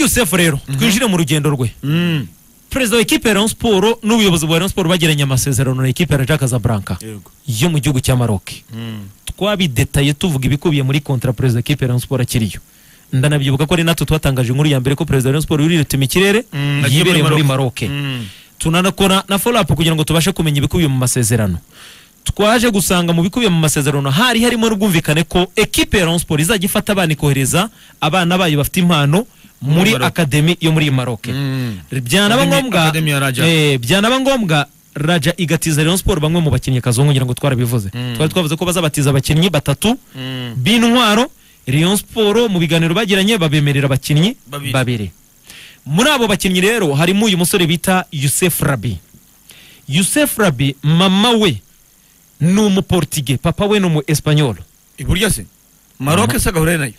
yusufu rero twinjire mu rugendo rwe perezida wa ekipe ya rayon siporo n'ubuyobozi bwa rayon siporo bagiranye amasezerano na ekipe ya jacques zabranka yego yo mu gihugu cya maroc twabidetaye tuvuga ibikubiye muri kontra perezida wa ekipe ya rayon siporo akiriyo ndanabyibuka ko ari natwe twatangaje inkuru ya mbere ko perezida wa rayon siporo yuriruta imikirere Mm, agiye muri yibereye muri maroc Maroc. Mm. tunanakora na follow up kugira ngo tubashe kumenya ibikubiye mu masezerano twaje gusanga mu bikubiye mu masezerano hari harimo n'ubwumvikane ko ekipe ya Rayon Sport izajya ifata abana ikohereza abana bayo bafite impano muri Maroc. akademi yo muri Maroc Mm. byanaba Academy- ngombwa Academy ya Raja. eh, byanaba ngombwa Raja igatiza Rayon Sport bamwe mu bakinnyi kazungu ngira ngo twarabivuze Mm. twari twavuze ko bazabatiza abakinnyi batatu Mm. b'intwaro Rayon Sport mu biganiro bagiranye babemerera abakinnyi Babiri. babiri muri abo bakinnyi rero harimo uyu musore bita Youssef Rabi Youssef Rabi mama we ni umuportige papa we ni umu espanyol iburyo se maroke se gahure nayo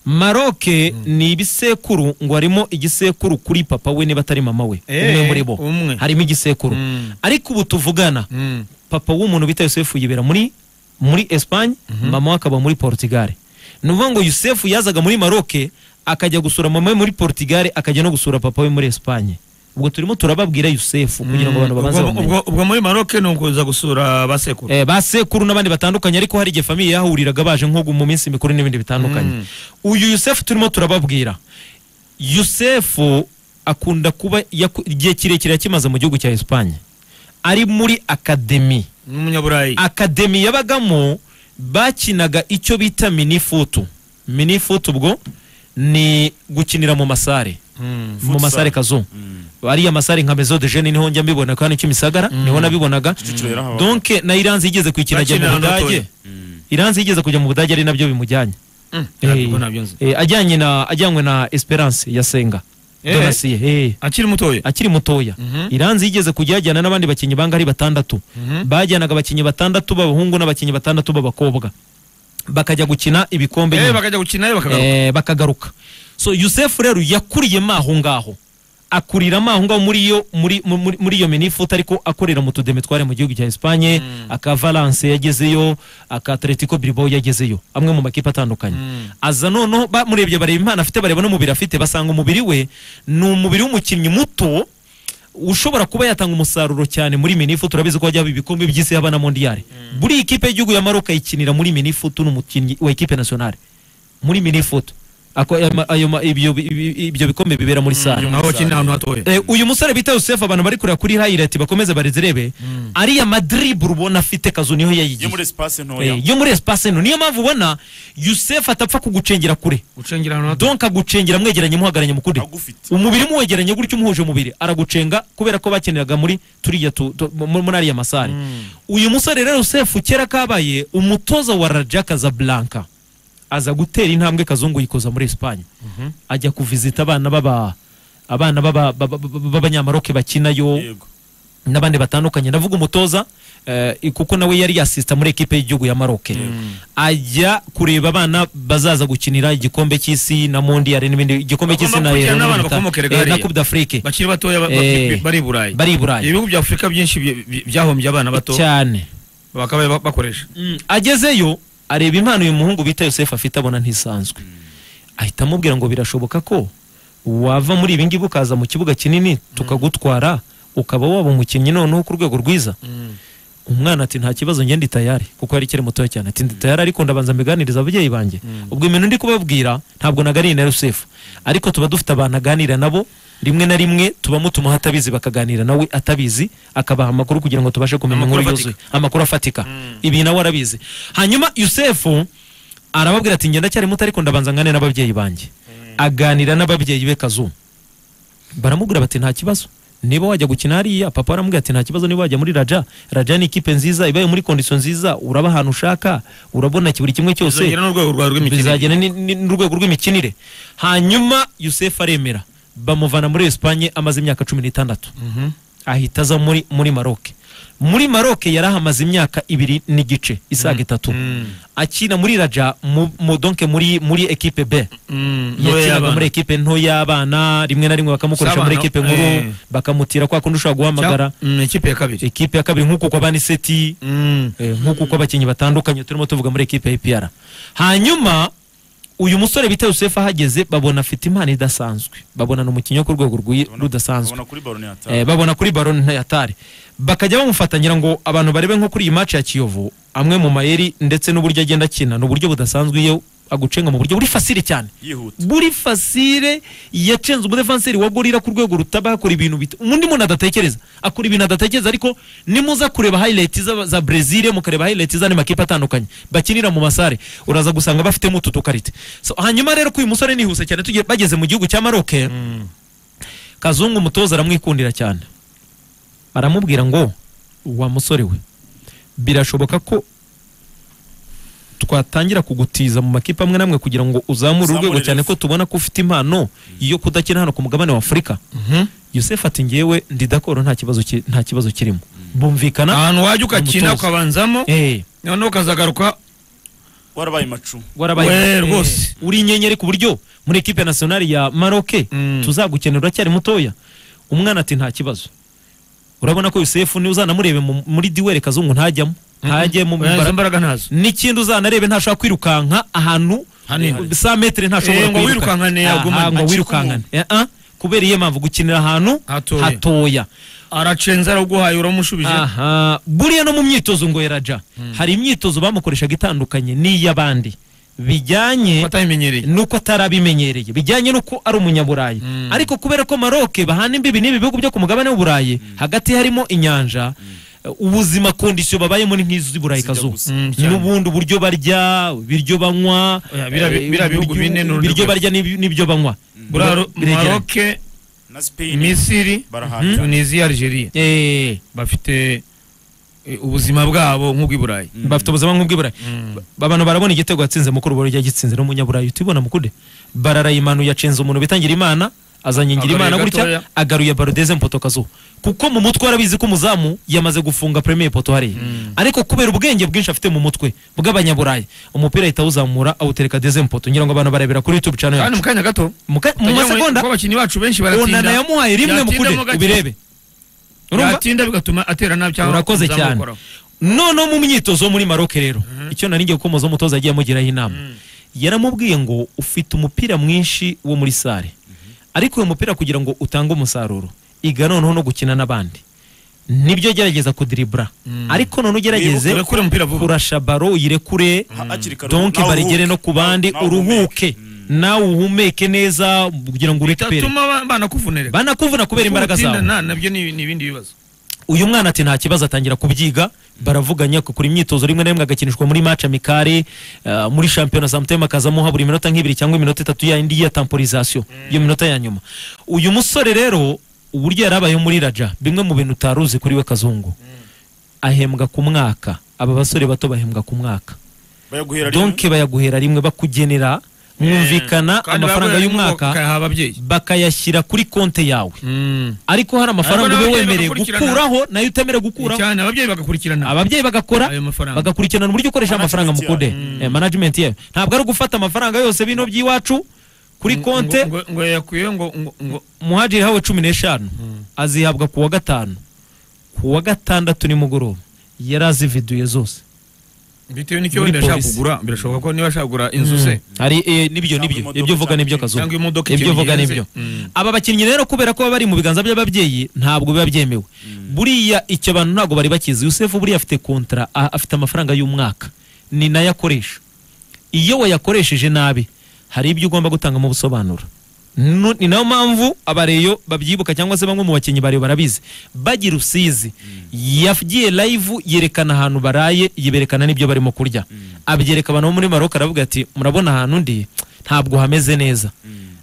Maroc ni ibisekuru ngo harimo igisekuru kuri papa we niba atari mama we Eh, umwe muri bo umwe. harimo igisekuru Mm. ariko ubu tuvugana papa w'umuntu bita Yosefu yibera muri muri Espagne mama we akaba muri Portugal ni ukuvuga ngo Yosefu yazaga muri Maroc akajya gusura mama we muri Portugal akajya no gusura papa we muri Espagne ubwo turimo turababwira Yosefu kugira ngo abantu babanze Ubwo- bamenye ubwo- ubwo muri maroke ni ukuza gusura ba sekuru Eh, ba sekuru n'abandi batandukanye ariko hari igihe famiye yahuriraga baje nko mu minsi mikuru n'ibindi bitandukanye Mm. uyu yusefu turimo turababwira yusefu akunda kuba yaku- igihe kirekire yakimaze mu gihugu cya esipanye ari muri akademi ni umunyaburayi akademi yabagamo bakinaga icyo bita minifutu minifutu ubwo ni gukinira mu masare Mm. mu masare kazungu ariya masare nka mezo de jene niho njya mbibona kandi cyo misagara niho nabibonaga Kicukiro yari aho. donc na iranzi yigeze kwikina ajya mu Bakinira na budage Anatole. Mm. iranzi yigeze kujya mu budage ari nabyo bimujyanye Mm. Eh, Ntabwo nabyo nzi. eh, ajyanye na ajyanywe na esperance ya senga Eh. donasiye eh akiri mutoya akiri mutoya Mhm. iranzi yigeze kujya yajyana n'abandi bakinnyi banga ari batandatu Mhm. bajyanaga abakinnyi batandatu b'abahungu n'abakinnyi batandatu b'abakobwa bakajya gukina ibikombe Eh, nyuma. bakajya gukina eh, bakagaruka Eh, bakagaruka so yusefu rero yakuriye maho ngaho akurira maho ngaho muri iyo muri, mu- muri, muri iyo minifuta ariko akorera mu tudeme twari mu gihugu cya Espagne aka Valence yagezeyo aka Atletico Bilbao yagezeyo amwe mu makipe atandukanye aza noneho bamurebye bareba impano afite bareba n'umubiri afite basanga umubiri we ni umubiri w'umukinnyi muto ushobora kuba yatanga umusaruro cyane muri minifu turabizi ko hajyaho ibikombe by'isi haba na mondiyari buri ikipe y'igihugu ya maroka yikinira muri minifu ni umukinnyi wa ekipe nasiyonari muri minifu ibyo bikombe bibera muri sare aho bakina ahantu hatoya Eh, uyu musore bita Yusuf abantu bari kureba kuri hayirati bakomeze barizirebe ariya madribu ubona afite kazu niho yo muri yayigiye espace ntoya Eh, yo muri esipasi ino niyo mpamvu ubona Yusuf atapfa kugucengera kure gucengera ahantu hatoya donc agucengera mwegeranye muhagaranye mukude agufite umubiri muwegeranye gutyo umuhuje umubiri aragucenga kubera ko bakeneraga muri turiya tu- tu- mu- mu- muri ariya masare uyu musore rero Yosefu kera kabaye umutoza wa Raja Casablanca aza gutera intambwe kazungu yikoza muri Espagne ajya kuvizita abana baba abana baba- baba- baba- b'abanyamaroke bakinayo yego n'abandi batandukanye ndavuga umutoza eh, kuko nawe yari yasista muri ekipe y'igihugu ya maroke ajya kureba abana bazaza gukinira igikombe cy'isi na mondiyari n'ibindi igikombe cy'isi Bagomba na gukurikirana n'abana Euro- bakomoka eh, hariya. na coupe d'afrique bakiri batoya ba- ba- Eh, bari i burayi bari i burayi ibihugu bya afurika byinshi bye- bye- byahombye abana bato cyane bakaba ba- bakoresha agezeyo areba impano uyu muhungu bita yosefu afite abona ntisanzwe ahita amubwira ngo birashoboka ko wava muri ibi ngibi ukaza mu kibuga kinini tukagutwara ukaba waba umukinnyi noneho ku rwego rwiza umwana ati nta kibazo njye ndi tayari kuko yari ikiri mutoya cyane ati ndi tayari ariko ndabanza mbiganiriza ababyeyi banjye ubwo ibintu ndi kubabwira ntabwo naganiriye na Yosefu ariko tuba dufite abantu aganira nabo rimwe na rimwe tuba mutuma atabizi bakaganira nawe atabizi akabaha amakuru kugira ngo tubashe kumenya Amakuru inkuru afatika. yuzuye amakuru afatika ibi nawe arabizi hanyuma Yosefu arababwira ati ngenda cyari muto ariko ndabanza ngane n'ababyeyi banjye aganira n'ababyeyi be kazumu baramubwira bati nta kibazo niba wajya gukina hariya papa aramubwira ati nta kibazo niba wajya muri raja raja ni ikipe nziza ibaye muri kondisiyo nziza uraba ahantu ushaka urabona ki- buri kimwe cyose bizagera n'urwego rwawe rw'imikino bizagena ni- ni- n'urwego rw'imikinire hanyuma yusefu aremera bamuvana muri esipanye amaze imyaka cumi n'itandatu ahita aza muri muri maroke muri maroke yari ahamaze imyaka ibiri n'igice isaga itatu akina muri raja mu, mu, donke muri muri ekipe b yakinaga muri ekipe nto y'abana rimwe na rimwe bakamukoresha Z'abana, muri ekipe nkuru eh. bakamutira kwa kundi ushobora guhamagara ikipe ya kabiri ekipe ya kabiri nk'uko kwa bani seti Mm. eh, nk'uko uko abakinnyi batandukanye turimo tuvuga muri ekipe ya APR hanyuma uyu musore bita Yusufu ahageze babona afite impano idasanzwe babona ni umukinnyi wo ku rwego rw'i- Babona- rudasanzwe babona kuri baro ni hatari. Eh, babona kuri baro ntayatari bakajya bamufatangira ngo abantu barebe nko kuri iyi match ya kiyovu amwe mu mayeri ndetse n'uburyo agenda akina ni uburyo budasanzwe iyo agucenga mu buryo buri fasire cyane yihuta buri fasire yacenze umudefanseri wa gorira ku rwego rutaba akora ibintu bita undi muntu adatekereza akora ibintu adatekereza ariko nimuza kureba highlight za, za brezil mukareba highlight z'andi makipe atandukanye bakinira mu masare uraza gusanga bafitemo utu dukarite so, hanyuma rero ko uyu musore nihuse cyane tugiye bageze mu gihugu cya maroke kazungu umutoza aramwikundira cyane aramubwira ngo wa musore we birashoboka ko twatangira kugutiza mu makipe amwe n'amwe kugira ngo uzamure urwego Uzamure cyane ko level. tubona ko ufite impano yo kudakina hano ku mugabane wa afurika yosefu ati ngewe ndi dakoro nta kibazo ki- nta kibazo kirimo bumvikana ahantu wajya ugakina Umutoza. ukabanzamo Eh, noneho ukazagaruka warabaye macu warabaye we, Eh, rwose. uri inyenyeri ku buryo muri ekipe nasiyonari ya maroke Mm. tuzagukenera uracyari mutoya umwana ati nta kibazo urabona ko yosefu niwe uzanamurebe mu- muri diwere kazungu ntajyamo ntajye mu Eh, izo mbaraga mbaraga ntazo n'ikindi uzanarebe ntashobora kwirukanka ahantu Hanini. sa metere ntashobora Eh, ngo wirukankane yagumane. Aha, ngo Acika wirukankane Eh, ah, kubera iyo mpamvu gukinira ahantu Hatoya. hatoya. aracenze araguhaye uramushubije aha buriya no mu myitozo ngo yaraja hari imyitozo bamukoreshaga itandukanye n'iy'abandi bijyanye atayimenyereye nuko atari abimenyereye bijyanye nuko ari umunyaburayi ariko kubera ko maroke bahana imbibi n'ibi bihugu byo ku mugabane w'uburayi hagati harimo inyanja ubuzima kondisiyo babayemo ni nk'iz'i burayi Zijya kazu gusa. Mm, cyane. n'ubundi uburyo barya ibiryo banywa Oya, biriya bi- eh, biriya bihugu uburyo- bine ni urundi ibiryo rwego. barya n'ibi- n'ibyo banywa Bura- Biregeranye. maroke na sipeyini misiri barahahira tunisia algeria Eh, bafite eh, ubuzima bwabo nk'ubw'iburayi bafite ubuzima nk'ubw'iburayi abantu barabona igitego yatsinze mukuru bari yagitsinze n'umunyaburayi utibona mukude bararayimanuye acenze umuntu bitangira imana azanye ngira imana Agaruye gutya gatoya. agaruye barodeze mpoto kazuba kuko mu mutwe arabizi ko umuzamu yamaze gufunga premier poto hariya ariko kubera ubwenge bwinshi afite mu mutwe bw'abanyaburayi umupira ahita awuzamura awutereka deze poto ngira ngo abantu barebera kuri youtube channel kandi yacu mu kanya gato mu ka- mu Ndagira ngo masegonda kuko abakinnyi bacu benshi baratinda onana yamuhaye rimwe Yatinda mukude mo gake. ubirebe urumva yatinda bigatuma atera nabi cyangwa urakoze uzamukoraho. cyane noneho mu myitozo wo muri maroke rero icyo nari ngiye gukomoza umutoza yagiye amugiraho inama yaramubwiye ngo ufite umupira mwinshi wo muri sare ariko uyu mupira kugira ngo utange umusaruro iga noneho no gukina n'abandi nibyo gerageza kudiribura ariko noneho ugerageze Urekure umupira vuba. kurasha baro uyirekure Ha- hakiri kare donke nawe barigere uruhuke. no ku bandi Nawe- nawe uruhuke uhumeke. nawe uhumeke neza kugira ngo urepere bitatuma ba- banakuvunira banakuvuna kubera imbaraga Kutinda, zawe na- nabyo ni ni ibindi bibazo uyu mwana ati nta kibazo atangira kubyiga baravuganya kugura imyitozo rimwe na rimwe agakinishwa muri match amikare eh, muri shampiyona samutema akazamuha buri minota nk'ibiri cyangwa iminota itatu yindi ya temporizasiyo iyo minota ya nyuma uyu musore rero uburyo yarabayeho muri raja bimwe mu bintu utaruzi kuri we kazungu ahembwa ku mwaka aba basore bato bahembwa ku mwaka bayaguhera rimwe donke bayaguhera rimwe bakugenera mwumvikana Kandi amafaranga baba y'umwaka bakayaha ababyeyi bakayashyira kuri konte yawe ariko hari amafaranga ube Ariko n'ababyeyi wemerewe bagakurikirana. gukuraho nayo utemerewe gukuraho cyane ababyeyi bagakurikirana ababyeyi bagakora ayo mafaranga bagakurikirana uburyo ukoresha amafaranga Management mukude Eh, management yayo ntabwo ari ugufata amafaranga yose bino by'iwacu kuri konte ngo ngo yakuye ngo ngo ngo muhajiri hawe cumi n'eshanu azihabwa ku wa gatanu ku wa gatandatu nimugoroba yari azividuye zose bitewe n'icyo Muri wenda ashaka polisi. kugura birashoboka ko niba ashaka kugura inzu se hari eh, nibyo Cyangwa nibyo imodoka ibyo uvuga cyangwa nibyo ikintu- kazuba cyangwa imodoka ibyo ikintu uvuga gihenze. nibyo Mm. aba bakinnyi rero kubera ko baba bari mu biganza by'ababyeyi ntabwo biba byemewe buriya icyo abantu ntabwo bari bakizi yusefu buriya afite kontra a- afite amafaranga y'umwaka ni nayo akoresha iyo wayakoresheje nabi hari ibyo ugomba gutanga mu busobanuro Nu- ni nayo mpamvu abareyo babyibuka cyangwa se bamwe mu bakinnyi bareyo barabizi bagira usizi yagiye live yerekana ahantu baraye yerekana n'ibyo barimo kurya abyereka abantu bo muri maroka aravuga ati murabona ahantu ndi ntabwo hameze neza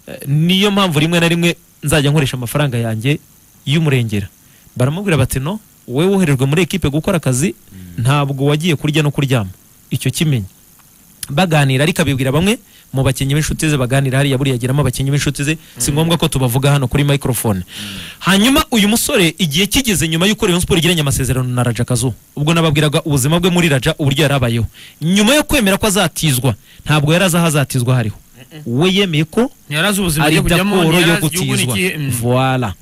Eh, niyo mpamvu rimwe na rimwe nzajya nkoresha amafaranga yanjye y'umurengera baramubwira bati no wowe woherejwe muri ekipe gukora akazi ntabwo wagiye kurya no kuryama icyo kimenye baganira ariko abibwira bamwe mu bakinnyi b'inshuti ze baganira hariya buriya agiramo abakinnyi b'inshuti ze si ngombwa ko tubavuga hano kuri microphone hanyuma uyu musore igihe kigeze nyuma y'uko Rayon Sport igiranye amasezerano na Raja Kazu ubwo nababwiraga ubuzima bwe muri Raja uburyo yarabayeho nyuma yo kwemera ko azatizwa ntabwo yari azi aho azatizwa hariho we yemeye ko yarazi ubuzima ari agiye kujyamo dakoro yo yarazi igihugu gutizwa n'igihe mm. voila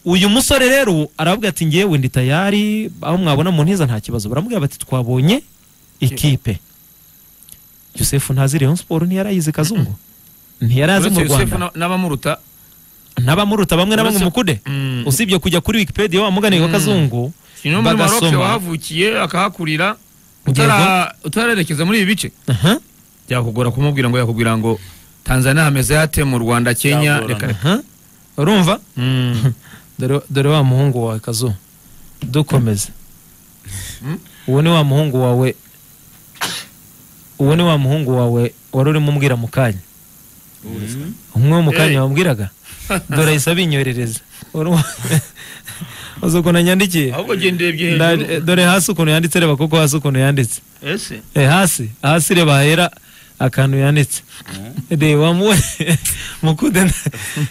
uyu musore rero aravuga ati ngewe ndi tayari aho mwabona mu ntiza nta kibazo baramubwira bati twabonye ikipe yosefu ntazi rayon siporo ntiyarayizi kazungu ntiyari azi mu uretse yosefu rwanda na- n'abamuruta n'abamuruta bamwe na bamwe Uretse- mukude Mm. usibye kujya kuri wikipedia wa mugani wa Mm. kazungu ni no muri maroke bagasoma. wahavukiye akahakurira Yego. utara- utararerekeza muri ibi bice aha byakugora kumubwira ngo yakubwira ngo tanzania hameze hate mu rwanda kenya Byagorana. reka reka aha urumva Mm. dore dore wa muhungu wawe kazu dukomeze uwo ni wa muhungu wawe uwo ni wa muhungu wawe wari urimo umbwira mu kanya umwe wo mu kanya wamubwiraga dore ahise abinyorereza Wari wa- uzi ukuntu yanyandikiye ahubwo genderebye Nda- hejuru dore hasi ukuntu yanditse reba kuko hasi ukuntu yanditse ese Eh, hasi hasi reba hera akantu yanditse reba mu mukude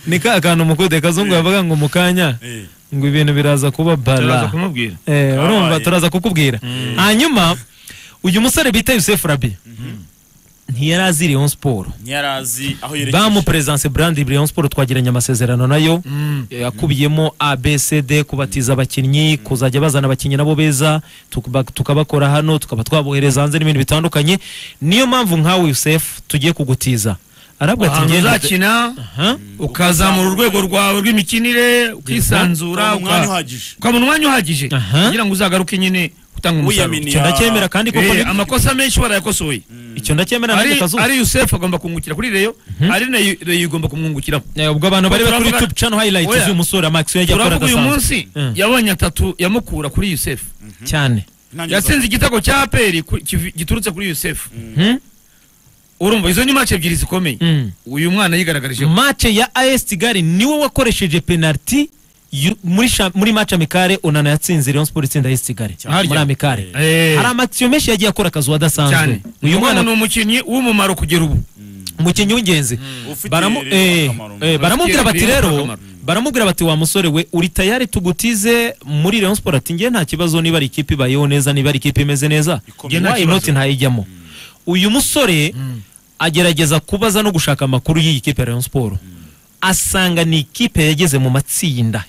ni ka kantu mukude kazungu yavuga ngo mu kanya Eh. ngo ibintu biraza kuba turaza bara kumubwira Eh, urumva Kabaye. turaza kukubwira Mm. hanyuma uyu musore bita yusefu rabi ntiyari azi rayon siporo ntiyari azi aho yerekeje bamuperezidanse burandi rayon siporo twagiranye amasezerano nayo Eh, yakubiyemo abcd kubatiza abakinnyi kuzajya bazana abakinnyi nabo beza tukuba- tukabakora hano tukaba twabohereza hanze n'ibintu bitandukanye niyo mpamvu nkawe yusefu tugiye kugutiza arabwo ati ahantu ngende uzakina Aha. ukazamura urwego rwawe rw'imikinire ukisanzura Ukabona umwanya uka- uhagije. ukabona umwanya uhagije Aha. kugira ngo uzagaruke nyine utanga umusaruro Wiyaminiye. icyo ndacyemera kandi koko Eh, ni- amakosa menshi barayakosoye icyo ndacyemera ari nanjye kazuba ari yusefu agomba kumwungukira kuri reyo ari na Yu- reyo igomba kumwungukiramo Eh, ubwo abantu bari kuri Turavuga- youtube channel highlights Oya. z'uyu musore maxwell yagiye akora turavuga uyu agasanzwe munsi Mm. yabonye atatu yamukura kuri yusefu cyane Intangiriro za- yatsinze igitego cya aperi kuri- kivi- giturutse kuri yusefu Hmm? urumva izo ni match ebyiri zikomeye Mm. uyu mwana yigaragaje mace ya as kigali niwe wakoresheje penaliti yu- muri sha- muri mace amikare onana yatsinze rayon sport itsinda as kigali Harya. muri amikare Eh. hari amagisiyo menshi yagiye akora akazi cyane wadasanzwe uyu mwana ni umukinnyi w'umumaro kugera ubu umukinnyi w'ingenzi ufite Baramu- rero eh, akamaro. eh, baramubwira bati Ufitiye rero rero akamaro. baramubwira bati wa musore we uri tayari tugutize muri rayon sport ati ngewe nta kibazo niba ari ikipe ibayeho neza niba ari ikipe imeze neza Ikomeye. why Nta not kibazo. ntayijyamo uyu musore agerageza kubaza no gushaka amakuru y'iyi kipe ya rayon sport asanga ni ikipe yageze mu matsinda